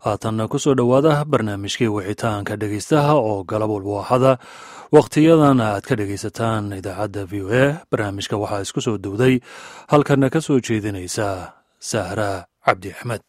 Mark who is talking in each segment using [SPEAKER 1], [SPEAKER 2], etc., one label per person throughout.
[SPEAKER 1] haatanna ku soo dhowaada barnaamijkii wixitaanka dhegaystaha oo galab walba axada wakhtiyadan aad ka dhegaysataan idaacadda v o a barnaamijka waxaa isku soo dowday halkana ka soo jeedinaysa sahra cabdi axmed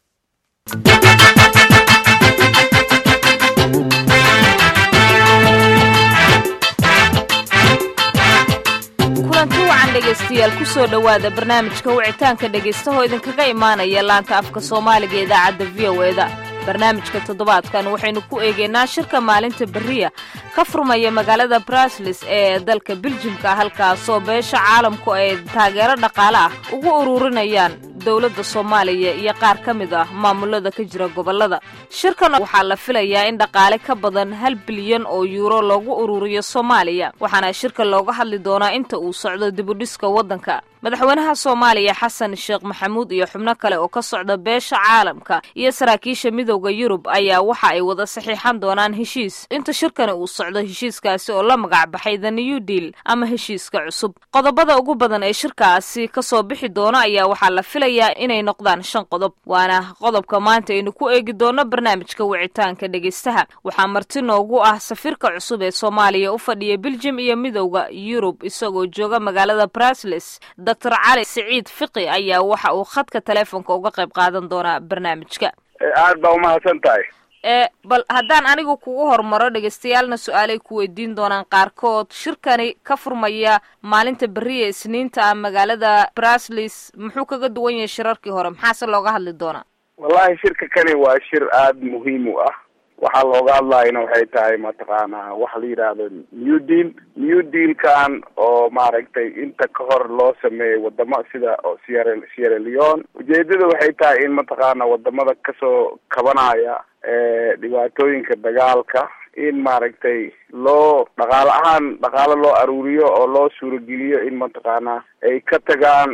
[SPEAKER 2] kulanti wacan dhegaystayaal ku soo dhowaada barnaamijka wicitaanka dhegaystaho idinkaga imaanaya laanta afka soomaaliga idaacadda v o eda barnaamijka toddobaadkan waxaynu ku eegaynaa shirka maalinta beriya ka furmaya magaalada braslis ee dalka biljimka halkaasoo beesha caalamku ay taageero dhaqaale ah ugu ururinayaan dowladda soomaaliya iyo qaar ka mid ah maamulada ka jira gobollada shirkan waxaa la filayaa in dhaqaale ka badan hal bilyan oo yuuro loogu ururiyo soomaaliya waxaana shirka looga hadli doonaa inta uu socdo dibudhiska waddanka madaxweynaha soomaaliya xasan sheekh maxamuud iyo xubno kale oo ka socda beesha caalamka iyo saraakiisha midowda yurub ayaa waxa ay wada saxiixan doonaan heshiis inta shirkani uu socdo heshiiskaasi oo la magac baxay the new deal ama heshiiska cusub qodobada ugu badan ee shirkaasi kasoo bixi doono ayaa waxaa la filayaa inay noqdaan shan qodob waana qodobka maanta aynu ku eegi doono barnaamijka wicitaanka dhegaystaha waxaa marti noogu ah safiirka cusub ee soomaaliya u fadhiya biljim iyo midowda yurub isagoo jooga magaalada brasles doctor cali siciid fiqi ayaa waxa uu khadka teleefonka uga qayb qaadan doonaa barnaamijka
[SPEAKER 3] aad baa umahadsan tahay
[SPEAKER 2] ee bal haddaan anigu kugu hormaro dhagaystayaalna su-aalay ku weydiin doonaan qaarkood shirkani ka furmaya maalinta beriya isniinta ah magaalada braslis muxuu kaga duwan yahay shirarkii hore maxaase looga hadli doonaa
[SPEAKER 3] wallahi shirka kani waa shir aada muhiim u ah waxaa looga hadlayana waxay tahay mataqaanaa waxa la yidhaahdo new deal new dealkan oo maaragtay inta ka hor loo sameeyay wadamo sida sierra sierra leone ujeedada waxay tahay in mataqaana wadamada kasoo kabanaya dhibaatooyinka dagaalka in maaragtay loo dhaqaale ahaan dhaqaalo loo aruuriyo oo loo suurageliyo in mataqaana ay ka tagaan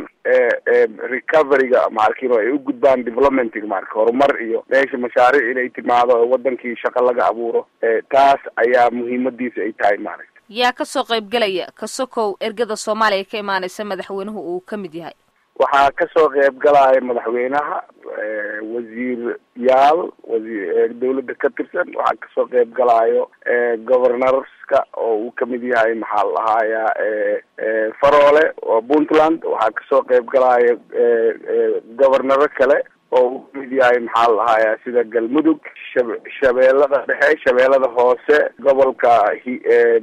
[SPEAKER 3] recoveryga maarkino ay u gudbaan developmentiga marka horumar iyo meesha mashaariic inay timaado oo wadankii shaqo laga abuuro taas ayaa muhiimadiisa ay tahay maaragta
[SPEAKER 2] yaa kasoo qaybgelaya kasokow ergada soomaaliya ka imaaneysa madaxweynuhu uu ka mid yahay
[SPEAKER 3] waxaa kasoo qeyb galaya madaxweynaha wasiir yaal wasiir dawladda ka tirsan waxaa kasoo qeyb galayo governorska oo uu kamid yahay maxaa la dhahayaa faroole oo puntland waxaa kasoo qeyb galaya governoro kale oo uu kamid yahay maxaa la dhahayaa sida galmudug shab shabeellada dhexe shabeellada hoose gobolka hi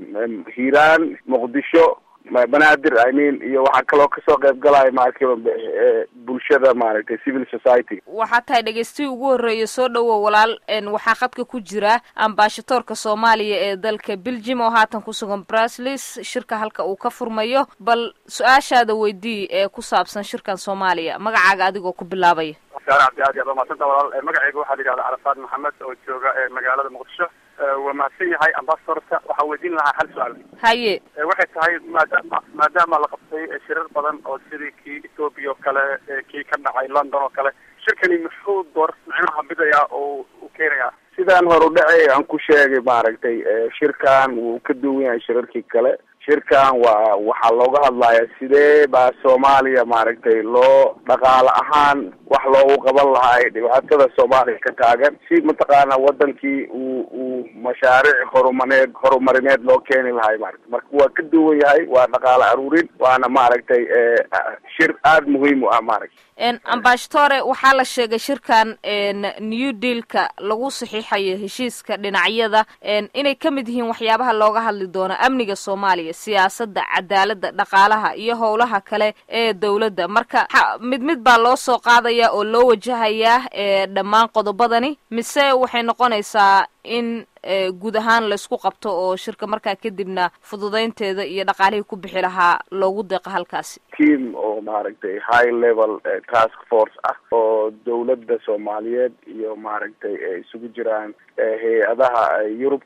[SPEAKER 3] hiiraan muqdisho banaadir i mean iyo waxaa kaloo kasoo qeyb galaya maarki bulshada maaragtay civil society
[SPEAKER 2] waxaa tahay dhegeystihi ugu horreeya soo dhowow walaal waxaa khadka ku jira ambashadoorka soomaaliya ee dalka beljim oo haatan ku sugan braslis shirka halka uu ka furmayo bal su-aashaada weydii ee ku saabsan shirkan soomaaliya magacaaga adigoo ku bilaabaya
[SPEAKER 4] saare cabdi aad iyo aad waa mahadsanta walaal magacayga waxaa la yihahda carafaad maxamed oo jooga magaalada muqdisho waa mahadsan yahay ambasadorka waxaa weydiin lahaa hal su-aal
[SPEAKER 2] haye
[SPEAKER 4] waxay tahay maadaama maadaama la qabtay shirar badan oo sidii kii ethoobia oo kale kii ka dhacay london oo kale shirkani muxuu door micnaha bidayaa oo u keenayaa
[SPEAKER 3] sidaan hor u dhacay aan ku sheegay maaragtay shirkan wuu ka duwan yahay shirarkii kale shirkan waa waxaa looga hadlaya sidee baa soomaaliya maaragtay loo dhaqaale ahaan wax loogu qaban lahay dhibaatada soomaaliya ka taagan si mataqaana wadankii uu uu mashaariic horumaneed horumarineed loo keeni lahay maarata marka waa ka duwan yahay waa dhaqaale aruurin waana maaragtay shir aada muhiim u ah maaragta
[SPEAKER 2] ambashatore waxaa la sheegay shirkan new dealka lagu saxiixayo heshiiska dhinacyada inay ka mid yihiin waxyaabaha looga hadli doono amniga soomaaliya siyaasadda cadaaladda dhaqaalaha iyo howlaha kale ee dowladda marka mid mid baa loo soo qaadaya oo loo wajahayaa dhammaan qodobadani mise waxay noqonaysaa in guud ahaan laysku qabto oo shirka markaa kadibna fududeynteeda iyo dhaqaalihii ku bixi lahaa loogu deeqo halkaasi
[SPEAKER 3] team oo maaragtay high level task force ah oo dawladda soomaaliyeed iyo maaragtay isugu jiraan hay-adaha yurubka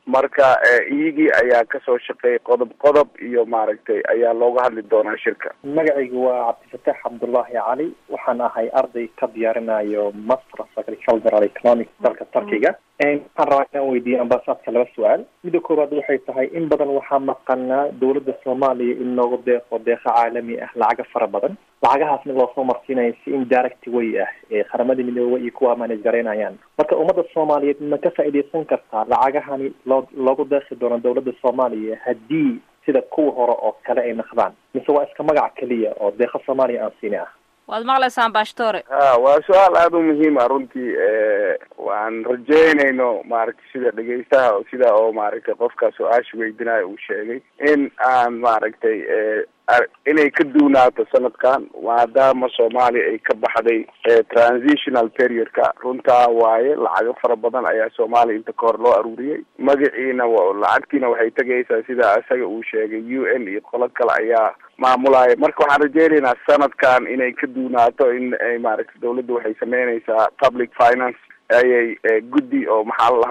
[SPEAKER 3] marka iyagii ayaa kasoo shaqeeyay qodob qodob iyo maaragtay ayaa looga hadli doonaa shirka
[SPEAKER 5] magacaygu waa cabdifataax cabdullaahi cali waxaan ahay arday ka diyaarinayo masters agricultural economics dalka turkiga waxaan rabaa inaan weydiiyo ambasaadka laba su-aal midda koowaad waxay tahay in badan waxaa maqanaa dowladda soomaaliya in loogu deeqo deeqo caalami ah lacaga fara badan lacagahaasna loosoo marsiinayo si indirect way ah ee qaramada midoobay iyo kuwa manage garaynayaan marka ummadda soomaaliyeed ma ka faa'iidaysan kartaa lacagahani loo loogu deeqi doono dowladda soomaaliya haddii sida kuwa hore oo kale ay naqdaan mise waa iska magac keliya oo deeqa soomaaliya aan siini ah
[SPEAKER 2] waad maqlaysaan baashtore
[SPEAKER 3] ha waa su-aal aada u muhiim ah runtii waan rajeynayno maaragtay sida dhegeystaha sida oo maaragtay qofka su-aasha weydinayo uu sheegay in aan maaragtay inay ka duunaato sanadkan maadaama soomaaliya ay ka baxday transitional periodka runtaa waaye lacago fara badan ayaa soomaaliya inta kahor loo aruuriyey magaciina lacagtiina waxay tegaysaa sida isaga uu sheegay u n iyo qolo kale ayaa maamulaya marka waxaan rajeynaynaa sanadkan inay ka duunaato in ay maaragtay dawladda waxay sameynaysaa public finance ayay guddi oo maxaa la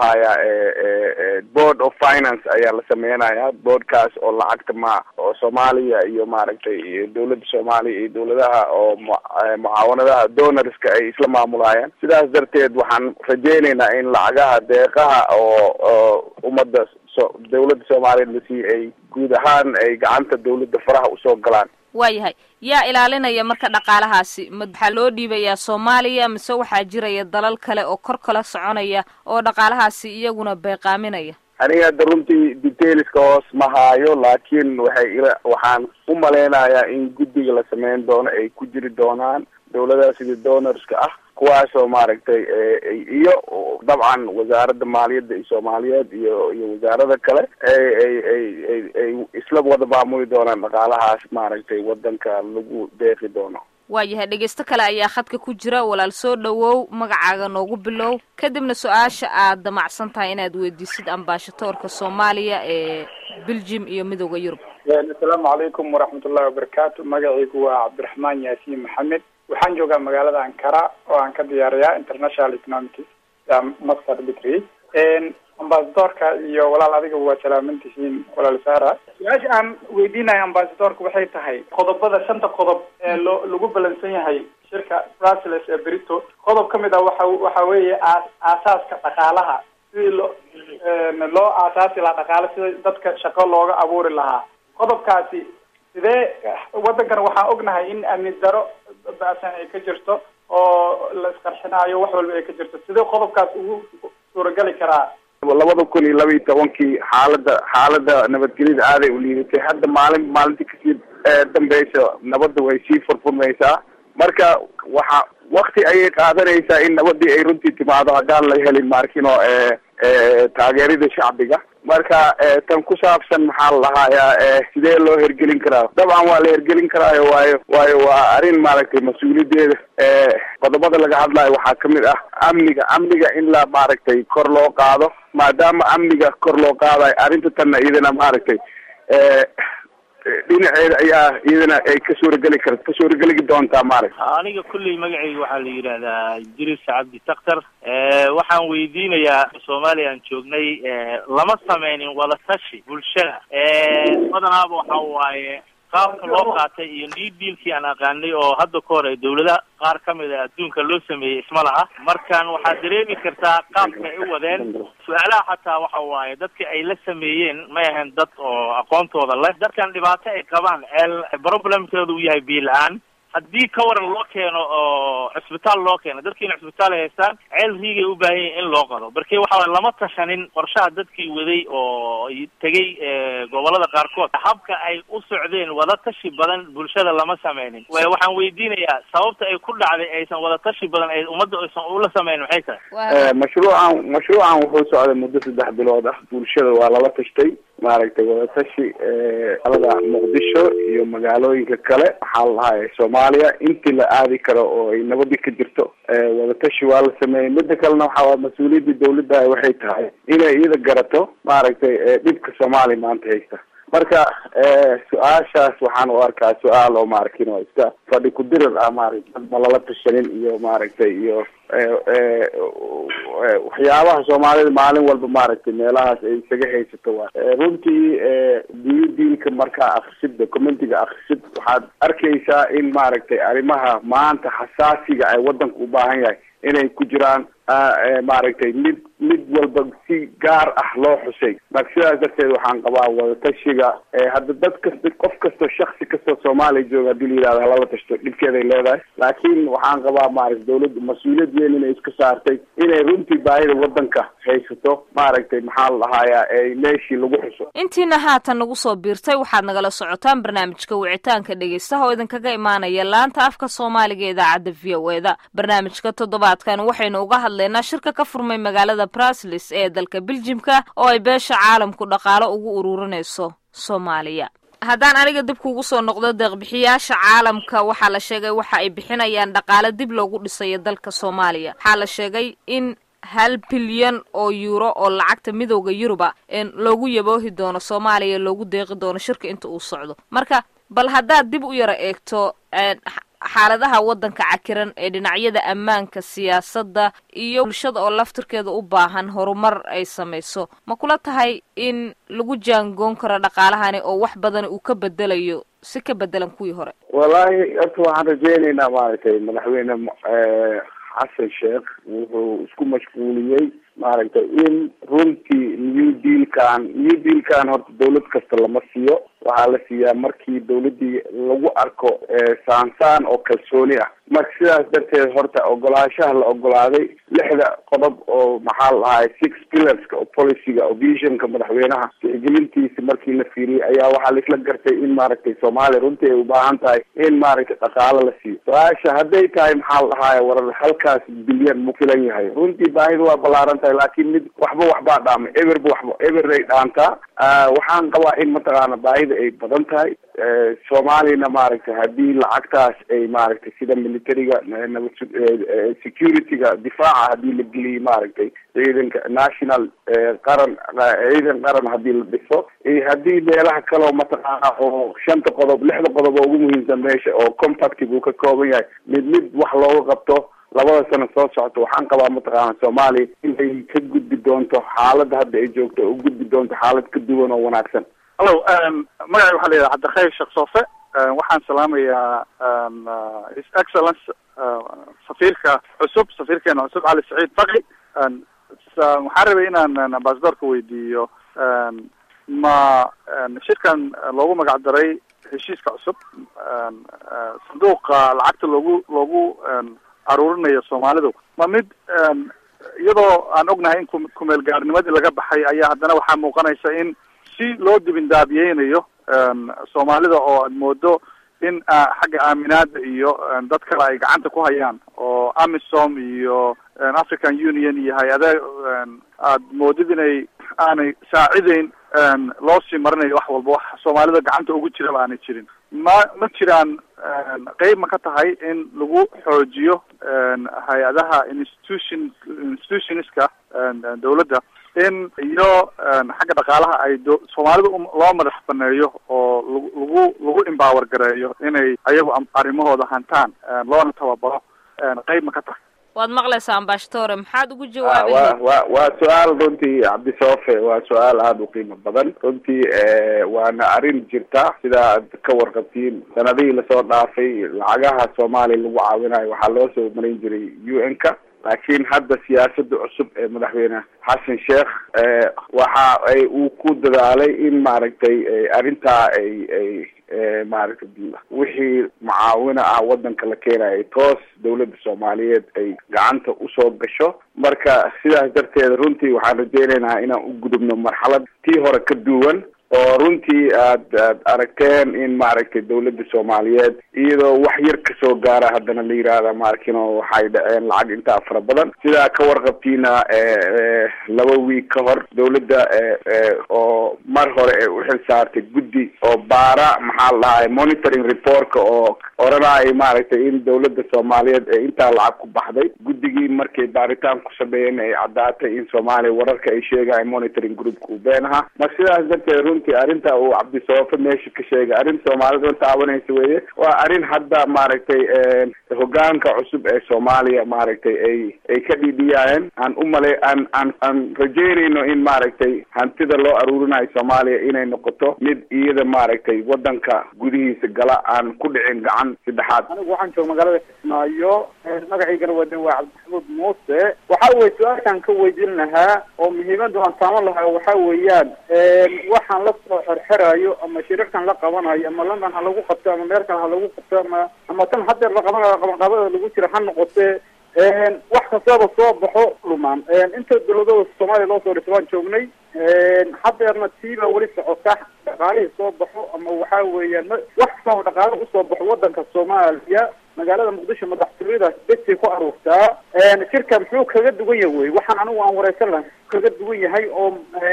[SPEAKER 3] lahayaa board of finance ayaa la sameynaya boardkaas oo lacagta ma oo soomaaliya iyo maaragtay dawladda soomaaliya iyo dawladaha oo mucaawanadaha donorska ay isla maamulayaan sidaas darteed waxaan rajeynaynaa in lacagaha deeqaha oo oo ummadda so dawladda soomaaliya lasii ay guud ahaan ay gacanta dawladda faraha usoo galaan
[SPEAKER 2] waayahay yaa ilaalinaya marka dhaqaalahaasi ma waxaa loo dhiibayaa soomaaliya mise waxaa jiraya dalal kale oo kor kala soconaya oo dhaqaalahaasi iyaguna beeqaaminaya
[SPEAKER 3] aniga hadda runtii detailska hoos ma haayo laakiin waxay ila waxaan u malaynayaa in guddiga la sameyn doono ay ku jiri doonaan dawladaha sida donorska ah kuwaasoo maaragtay iyo dabcan wasaaradda maaliyadda iyo soomaaliyeed iyo iyo wasaarada kale ay ay ay ay ay isla wada maamuli doonaan dhaqaalahaas maaragtay wadanka lagu deeqi doono
[SPEAKER 2] waayahay dhegeysto kale ayaa khadka ku jira walaal soo dhawow magacaaga noogu bilow kadibna su-aasha aad damacsan tahay inaad weydiisid ambaashatoorka soomaaliya ee belgium iyo midooda yurub
[SPEAKER 6] assalaamu calaykum waraxmatullahi wabarakaatu magacaygu waa cabdiraxmaan yaasiin maxamed waxaan joogaa magaalada ankara oo aan ka diyaariyaa international economics master degree ambasadorka iyo walaal adiga waa salaaman tihiin walaal sara su-aasha aan weydiinayo ambasadorka waxay tahay qodobada shanta qodob ee loo lagu balansan yahay shirka brussels ee brito qodob ka mid ah waxa waxa weeye aa aasaaska dhaqaalaha sidii loo loo aasaasi lahaa dhaqaale sida dadka shaqo looga abuuri lahaa qodobkaasi sidee waddankan waxaan ognahay in amni daro baasan ay ka jirto oo la isqarxinaayo wax walba ay ka jirto sidee qodobkaas ugu suuragali karaa
[SPEAKER 3] labada kun iyo laba iyo tobankii xaalada xaalada nabadgelyada aaday u liidatay hadda maalin maalintii kasii dambeysa nabadda way sii furfurmaysaa marka waxa wakti ayay qaadanaysaa in nabadii ay runtii timaado haddaan la helin maarkino taageerida shacbiga marka tan ku saabsan maxaa la lahayaa sidee loo hergelin karaa dabcan waa la hergelin karaayo waayo waayo waa arrin maaragtay mas-uuliyadeeda qodobada laga hadlayo waxaa kamid ah amniga amniga in la maaragtay kor loo qaado maadaama amniga kor loo qaadayo arrinta tanna iyadana maaragtay dhinaceeda ayaa iyadana ay ka suurageli kar ka suurageli doontaa maaragta
[SPEAKER 7] aniga kulley magacayga waxaa la yidhaahdaa idris cabdi taktar waxaan weydiinayaa soomaaliya aan joognay lama sameynin wadatashi bulshada badanaaba waxa waaye qaabka loo qaatay iyo new dealkii aan aqaanay oo hadda ka hor ay dawladaha qaar ka mid a adduunka loo sameeyey isma laha markaan waxaad dareemi kartaa qaabka ay u wadeen su-aalaha xataa waxa waaye dadka ay la sameeyeen may ahayn dad oo aqoontooda leh dadkan dhibaato ay qabaan eel problemkooda uu yahay biyo la-aan haddii ka waran loo keeno oo cisbitaal loo keeno dadkiina cisbitaal ay haystaan ceel riigay u baahan yahin in loo qado marki waxa waye lama tashanin qorshaha dadkii waday oo tegay gobolada qaarkood habka ay u socdeen wadatashi badan bulshada lama sameynin waxaan weydiinayaa sababta ay ku dhacday aysan wadatashi badan ay ummadda aysan ula sameynin maxay tahay
[SPEAKER 3] mashruucan mashruucan wuxuu socday muddo saddex bilood ah bulshada waa lala tashtay maaragtay wadatashi alada muqdisho iyo magaalooyinka kale maxaa la lahay soomaaliya intii la aadi karo oo ay nabadii ka jirto wadatashi waa la sameeyey mida kalena waxaa mas-uuliyadda dawladda waxay tahay inay iyada garato maaragtay dhibka soomaaliya maanta haysta marka su-aashaas waxaan u arkaa su-aal oo maarkin oo iska fadhi ku dirir ah maaragtay dad ma lala tashanin iyo maaragtay iyo waxyaabaha soomaalida maalin walba maaragtay meelahaas ay isaga haysato waa runtii diyo diilka markaa akrisid documentiga akrisid waxaad arkaysaa in maaragtay arrimaha maanta xasaasiga ay waddanka u baahan yahay inay ku jiraan maaragtay mid mid walba si gaar ah loo xusay marka sidaas darteed waxaan qabaa wadatashiga hadda dad kasta qof kastoo shaksi kastoo soomaaliya jooga hadii la yidhahdo halala tashto dhibkeeday leedahay laakiin waxaan qabaa maaragta dawladda mas-uuliyad weyn inay iska saartay inay runtii baahida waddanka haysato maaragtay maxaa la dhahayaa ee meeshii lagu xuso
[SPEAKER 2] intiina haatan nagu soo biirtay waxaad nagala socotaan barnaamijka wicitaanka dhegeystaha oo idinkaga imaanaya laanta afka soomaaliga ee idaacadda v o e da barnaamijka toddobaadkan waxaynu uga hadlaynaa shirka ka furmay magaalada braslis ee dalka beljimka oo ay beesha caalamku dhaqaalo ugu ururinayso soomaaliya haddaan aniga dib kuugu soo noqdo deeqbixiyaasha caalamka waxaa la sheegay waxa ay bixinayaan dhaqaale dib loogu dhisayo dalka soomaaliya waxaa la sheegay in hal bilyan oo yuuro oo lacagta midowda yuruba loogu yaboohi doono soomaaliya loogu deeqi doono shirka inta uu socdo marka bal haddaad dib u yara eegto xaaladaha waddanka cakiran ee dhinacyada ammaanka siyaasadda iyo bulshada oo laftirkeeda u baahan horumar ay samayso ma kula tahay in lagu jaangoon karo dhaqaalahani oo wax badan uu ka bedelayo si ka bedelan kuwii hore
[SPEAKER 3] wallaahi horta waxaan rajeynaynaa maaragtay madaxweyne xasan sheekh wuxuu isku mashquuliyey maaragtay in runtii new dealkan new dealkan horta dawlad kasta lama siiyo waxaa la siiyaa markii dawladdii lagu arko saansaan oo kalsooni ah marka sidaas darteed horta ogolaanshaha la ogolaaday lixda qodob oo maxaa la dhahay six pillarska oo policyga oo visionka madaxweynaha tixgelintiisa markii la fiiriyey ayaa waxaa laisla gartay in maaragtay soomaaliya runtii ay ubaahan tahay in maaragtay dhaqaalo la siiyo su-aasha hadday tahay maxaa la dhahaye warar halkaas bilyan mu filan yahay runtii baahida waa ballaaran tahay laakiin mid waxba waxbaa dhaamay eberba waxba eberay dhaantaa waxaan qabaa in mataqaana baahida ay badan tahay soomaaliyana maaragtay haddii lacagtaas ay maaragtay sida militariga nabad security-ga difaaca haddii la geliyay maaragtay ciidanka national qaran ciidan qaran haddii la dhiso haddii meelaha kaleo mataqaana oo shanta qodob lixda qodob oo ugu muhiimsan meesha oo compactig uu ka kooban yahay mid mid wax looga qabto labada sano soo socota waxaan qabaa mataqaana soomaaliya inay ka gudbi doonto xaaladda hadda ay joogto oo u gudbi doonto xaalad ka duwan oo wanaagsan
[SPEAKER 4] hallo magacay waxaa la yidhaha cabdikhayr sheekh soofe waxaan salaamayaa his excellence safiirka cusub safiirkeena cusub cali saciid faqi waxaan rabay inaan ambasadorka weydiiyo ma shirkan loogu magac daray heshiiska cusub sanduuqa lacagta loogu loogu aruurinayo soomaalidu ma mid iyadoo aan ognahay in ku kumeel gaarnimadii laga baxay ayaa haddana waxaa muuqanaysa in si loo dibindaabiyeynayo soomaalida oo aad moodo in xagga aaminaada iyo dad kale ay gacanta ku hayaan oo amisom iyo african union iyo hay-ada aad moodid inay aanay saacideyn loo sii marinayo wax walba wax soomaalida gacanta ugu jiraba aanay jirin ma ma jiraan qeyb ma ka tahay in lagu xoojiyo hay-adaha institution institutionska dawladda in iyo xagga dhaqaalaha ay do soomaalida loo madax baneeyo oo lagu lagu empower gareeyo inay ayagu arrimahooda hantaan loona tababaro qeyb ma ka tahay
[SPEAKER 2] waad maqlaysaa ambashtore maxaad ugu
[SPEAKER 3] wa
[SPEAKER 2] jawaabaysa
[SPEAKER 3] wa waa su-aal runtii cabdisoofe waa su-aal aada u qiimo badan runtii waana arrin jirta sida aad ka warqabtiin sanadihii lasoo dhaafay lacagaha soomaaliya lagu caawinayo waxaa loo soo marin jiray u n ka laakiin hadda siyaasada cusub ee madaxweyne xasan sheekh waxa ay uu ku dadaalay in maaragtay arrintaa ay ay maaragtay wixii mucaawino ah wadanka la keenayo toos dawladda soomaaliyeed ay gacanta usoo gasho marka sidaas darteed runtii waxaan rajeynaynaa inaan u gudubno marxalad tii hore ka duwan oo runtii aad aad aragteen in maaragtay dawladda soomaaliyeed iyadoo wax yar kasoo gaara haddana la yihahda maarkino waxay dhaceen lacag intaa fara badan sidaa ka warqabtiina laba wiig ka hor dawladda oo mar hore ee uxil saartay guddi oo baara maxaa la dhahay monitoring reportka oo oranaya maaragtay in dawladda soomaaliyeed ee intaa lacag ku baxday guddigii markay baaritaan ku sameeyeen ay caddaatay in soomaaliya wararka ay sheegahay monitoring groupka uu been ahaa marka sidaas darteed runtii arrinta uu cabdisawafo meesha ka sheegay arrin soomaalida taabanaysa weeye waa arrin hadda maaragtay hogaanka cusub ee soomaaliya maaragtay ay ay ka dhidhiyaayeen aan umale aan aan aan rajeynayno in maaragtay hantida loo aruurinayo soomaaliya inay noqoto mid iyada maaragtay wadanka gudihiisa gala aan ku dhicin gacan saddexaad
[SPEAKER 6] anigu waxaan jooga magaalada kismaayo magacaygana wadan waa cabdixamuud muuse waxa weye su-aashaan ka weydiin lahaa oo muhiimada aan taaman lahaa waxa weeyaan waxaan la soo xerxerayo ama shirarkan la qabanayo ama london ha lagu qabto ama meel kale ha lagu qabto ama ama tan hadeer la qabanayo qabanqaabada lagu jira ha noqote wax kastaba soo baxo lumaan inta dawladooda soomaaliya loo soo dhisa waan joognay hadeerna tiibaa weli socota dhaqaalihii soo baxo ama waxa weeyaan wax kastaba dhaqaale usoo baxo wadanka soomaaliya magaalada muqdisho madaxtooyada besay ku aruurtaa shirka muxuu kaga duwan yahay wey waxaan anigu aan wareysan lahay kaga duwan yahay oo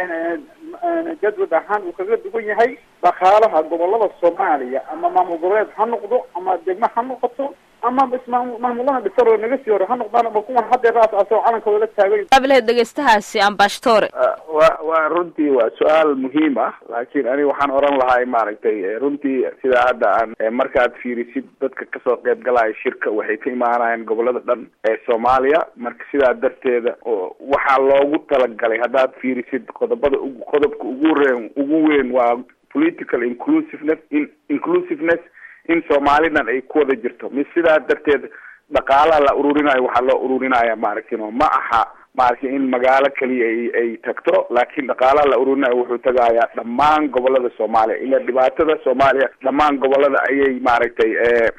[SPEAKER 6] jadwad ahaan uu kaga duwan yahay dhaqaalaha gobolada soomaaliya ama maamul goboleed ha noqdo ama degmo ha noqoto ama maamulada dhisaro naga sii hore ha noqdaan ama kuwan hadeer asoo calankooda la taagay
[SPEAKER 2] qabilaheed dhegeystahaasi ambashtore
[SPEAKER 3] wa waa runtii waa su-aal muhiim ah laakiin aniga waxaan oran lahay maaragtay runtii sidaa hadda aan markaad fiirisid dadka kasoo qeyb galaya shirka waxay ka imaanayaan gobolada dhan ee soomaaliya marka sidaa darteeda waxaa loogu talagalay haddaad fiirisid qodobada ugu qodobka ugu reen ugu weyn waa political inclusiveness in inclusiveness in soomaalidan ay ku wada jirto mis sidaa darteed dhaqaalaha la ururinayo waxaa loo ururinaya maaragtay ma aha maaragtay in magaalo keliya ay ay tagto laakiin dhaqaalaha la ururinayo wuxuu tagayaa dhammaan gobolada soomaaliya ila dhibaatada soomaaliya dhammaan gobolada ayay maaragtay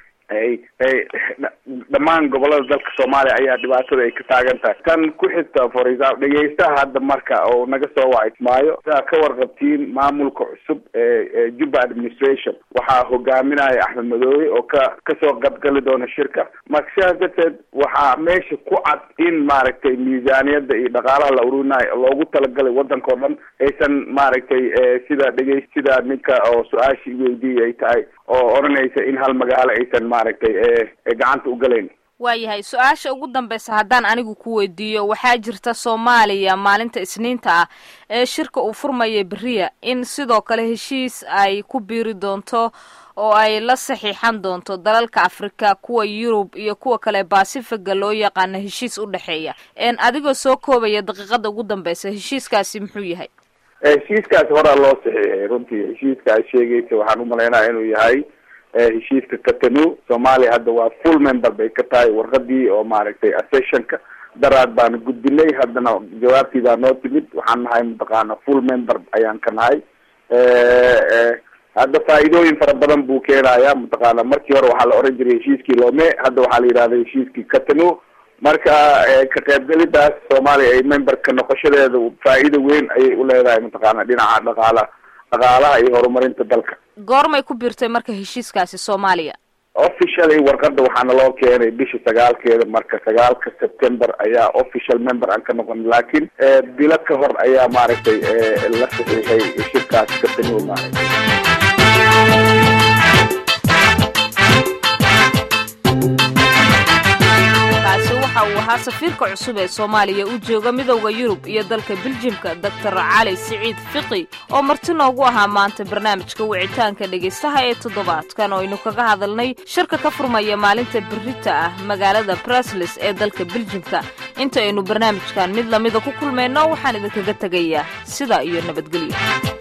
[SPEAKER 3] ay ay dhammaan gobolada dalka soomaaliya ayaa dhibaatada ay ka taagan tahay tan ku xigta for example dhegeystaha hadda marka oo naga soo wacysmaayo sidaa ka warqabtiin maamulka cusub ee juba administration waxaa hogaaminaya axmed madoobe oo ka kasoo qabgali doona shirka marka sidaas darteed waxaa meesha ku cad in maaragtay miisaaniyada iyo dhaqaalaha la ururinayo loogu talagalay wadanka o dhan aysan maaragtay sida dhegey sida ninka oo su-aashii weydiiyay ay tahay oo odhanaysa in hal magaalo aysan maaragtay gacanta u galayn
[SPEAKER 2] waayahay su-aasha ugu dambeysa haddaan anigu ku weydiiyo waxaa jirta soomaaliya maalinta isniinta ah ee shirka uu furmaya beriya in sidoo kale heshiis ay ku biiri doonto oo ay la saxiixan doonto dalalka afrika kuwa yurub iyo kuwa kale basifiga loo yaqaano heshiis u dhexeeya adigoo soo koobaya daqiiqada ugu dambeysa heshiiskaasi muxuu yahay
[SPEAKER 3] heshiiskaasi horaa loo saxiixay runtii heshiiska aad sheegaysa waxaan umalaynaya inuu yahay heshiiska katanu soomaaliya hadda waa full member bay ka tahay warqadii oo maaragtay accessionka daraad baana gudbinay haddana jawaabtii baa noo timid waxaan nahay mataqaana full member ayaan ka nahay hadda faa'iidooyin fara badan buu keenaya mataqaana markii hore waxaa la oran jiray heshiiskii loome hadda waxaa la yidhahda heshiiskii katanu marka ka qaybgelidaas soomaaliya ay memberka noqoshadeeda faa'iido weyn ayay uleedahay mataqaana dhinaca dhaqaala dhaqaalaha iyo horumarinta dalka
[SPEAKER 2] goormay ku biirtay marka heshiiskaasi soomaaliya
[SPEAKER 3] officially warqada waxaana loo keenay bisha sagaalkeeda marka sagaalka september ayaa official member aan ka noqon laakiin bilo ka hor ayaa maaragtay la saxiixay shirkaas katanu maaragtay
[SPEAKER 2] waxa uu ahaa safiirka cusub ee soomaaliya u jooga midowda yurub iyo dalka biljimka doctor cali siciid fiqi oo marti noogu ahaa maanta barnaamijka wicitaanka dhegaystaha ee toddobaadkan oo aynu kaga hadalnay shirka ka furmaya maalinta berita ah magaalada brusles ee dalka biljimka inta aynu barnaamijkan mid lamida ku kulmayno waxaan idinkaga tegayaa sidaa iyo nabadgelyo